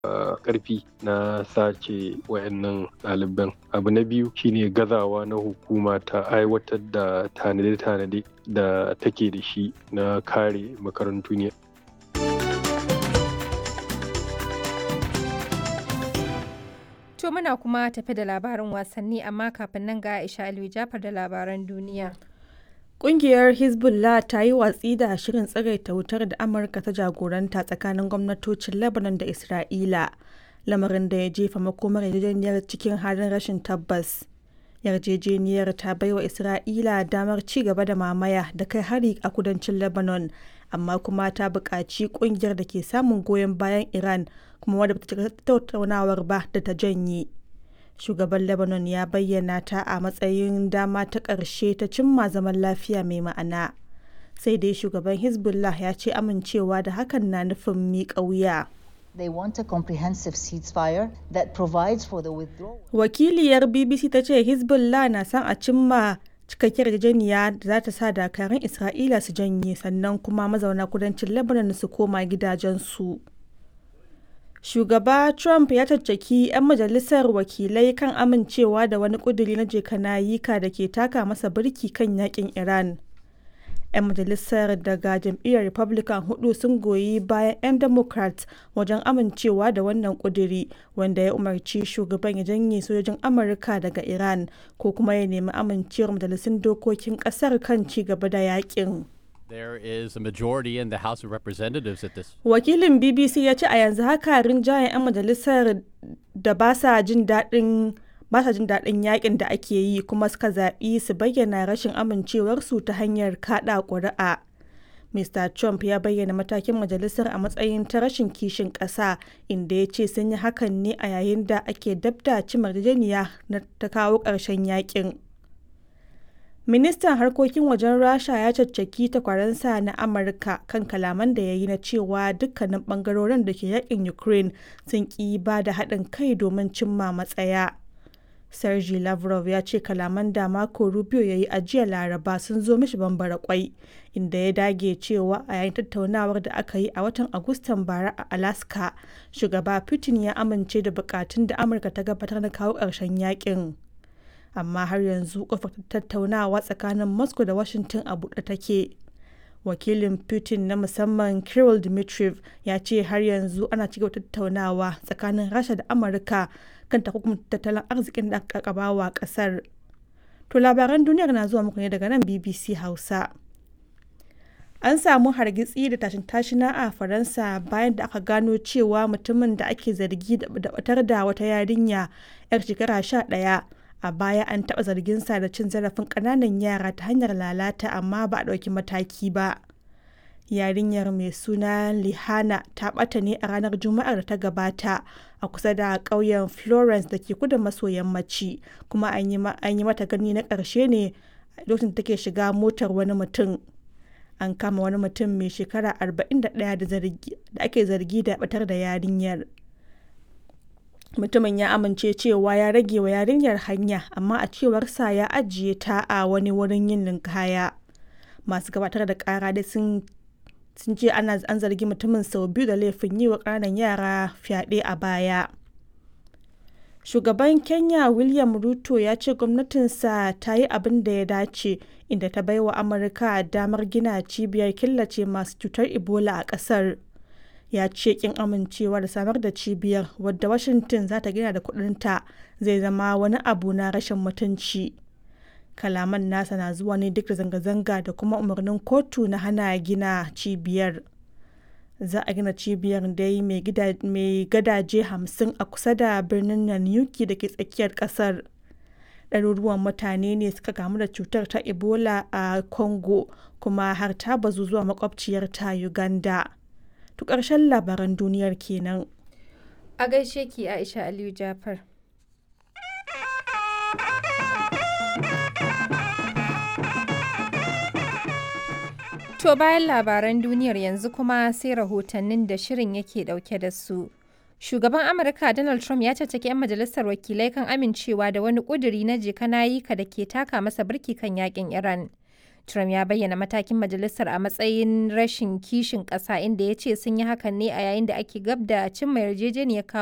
karfi na sace wayannan ɗaliban abu na biyu shine gazawa na hukuma ta aiwatar da tanade-tanade da take da shi na kare makarantu ne To muna kuma tafi da labarin wasanni amma kafin nan ga Aisha Aliyu Jafar da labaran duniya. Ƙungiyar Hezbollah ta yi watsi da shirin tsagaita wutar da Amurka ta jagoranta tsakanin gwamnatocin Lebanon da Isra'ila, lamarin da ya jefa makomar yarjejeniyar cikin halin rashin tabbas. Yarjejeniyar ta baiwa Isra'ila damar ci gaba da mamaya da kai hari a kudancin Lebanon, amma kuma ta buƙaci ƙungiyar da ke samun goyon bayan Iran kuma wadda ba ta tattaunawar ba da ta janye. shugaban lebanon ya bayyana ta a matsayin dama ta ƙarshe ta cimma zaman lafiya mai ma'ana sai dai shugaban hezbollah ya ce amincewa da hakan na nufin miƙa wuya They want a comprehensive ceasefire that provides for the withdrawal. wakiliyar bbc ta ce hezbollah na son a cimma cikakkiyar yarjejeniya da za ta sa dakarun isra'ila su janye sannan kuma mazauna kudancin lebanon su koma gidajensu. shugaba trump ya caccaki 'yan majalisar wakilai kan amincewa da wani kuduri na jekanayika da ke taka masa birki kan yakin iran 'yan majalisar daga jam'iyyar republican hudu sun goyi bayan 'yan democrat wajen amincewa da wannan kuduri wanda ya umarci shugaban ya janye sojojin amurka daga iran ko kuma ya nemi amincewar majalisun dokokin kasar kan ci gaba da yakin There is a majority in the House of Representatives at this. Wakilin BBC ya ce a yanzu haka rinjayen 'yan majalisar da ba sa jin daɗin ba sa jin daɗin yakin da ake yi kuma suka zaɓi su bayyana rashin amincewarsu ta hanyar kaɗa ƙuri'a. Mr. Trump ya bayyana matakin majalisar a matsayin ta rashin kishin ƙasa inda ya ce sun yi hakan ne a yayin da ake dabda cimar na ta kawo ƙarshen yakin. Ministan harkokin wajen Rasha ya caccaki takwaransa na Amurka kan kalaman da ya yi na cewa dukkanin bangarorin da ke yakin Ukraine sun ƙi ba da haɗin kai domin cimma matsaya. Sergei Lavrov ya ce kalaman da Marco Rubio ya yi a jiya Laraba sun zo mishi bambara kwai, inda ya dage cewa a yayin tattaunawar da aka yi a watan Agustan bara a Alaska, shugaba Putin ya amince da bukatun da Amurka ta gabatar na kawo ƙarshen yakin. amma har yanzu kofar tattaunawa tsakanin moscow da washington a buɗe take wakilin putin na musamman kirill dmitriev ya ce har yanzu ana cigaba tattaunawa tsakanin rasha da amurka kan takunkumin tattalin arzikin da aka wa kasar to labaran duniyar na zuwa muku ne daga nan bbc hausa an samu hargitsi da tashin tashina a faransa bayan da aka gano cewa mutumin da ake zargi da batar da wata yarinya 'yar shekara sha ɗaya a baya an taɓa zarginsa da cin zarafin ƙananan yara ta hanyar lalata amma ba a ɗauki mataki ba yarinyar mai suna lihana ta ɓata ne a ranar juma'ar da ta gabata a kusa da ƙauyen florence da ke kudu maso yammaci kuma an yi mata gani na ƙarshe ne lokacin take shiga motar wani mutum an kama wani mutum mai shekara 41 da ake zargi da batar da yarinyar mutumin ya amince cewa ya rage wa yarinyar hanya amma a cewarsa ya ajiye ta a wani wurin yin linkaya masu gabatar da kara dai sun sun ce ana an zargi mutumin sau biyu da laifin yi wa ƙananan yara fyaɗe a baya shugaban kenya william ruto ya ce gwamnatinsa ta yi abin da ya dace inda ta baiwa amurka damar gina cibiyar killace masu cutar ebola a ƙasar ya ce kin amincewa da samar da cibiyar wadda washington za ta gina da kudinta zai zama wani abu na rashin mutunci kalaman nasa na zuwa ne duk da zanga-zanga da kuma umarnin kotu na hana gina cibiyar za a gina cibiyar dai mai gadaje hamsin a kusa da birnin nanyuki da ke tsakiyar kasar ɗaruruwan mutane ne suka kamu da cutar ta ebola a congo kuma har ta bazu zuwa makwabciyar ta uganda To ƙarshen labaran duniyar kenan. A gaishe ki Aisha Aliyu Jafar. To bayan labaran duniyar yanzu kuma sai rahotannin da shirin yake dauke da su. Shugaban Amurka Donald Trump ya caccaki 'yan majalisar wakilai kan amincewa da wani ƙuduri na jeka nayika da ke taka masa birki kan yakin Iran. Trump ya bayyana matakin majalisar a matsayin rashin kishin ƙasa inda ya ce sun yi hakan ne a yayin da ake gab da cimma yarjejeniyar kawo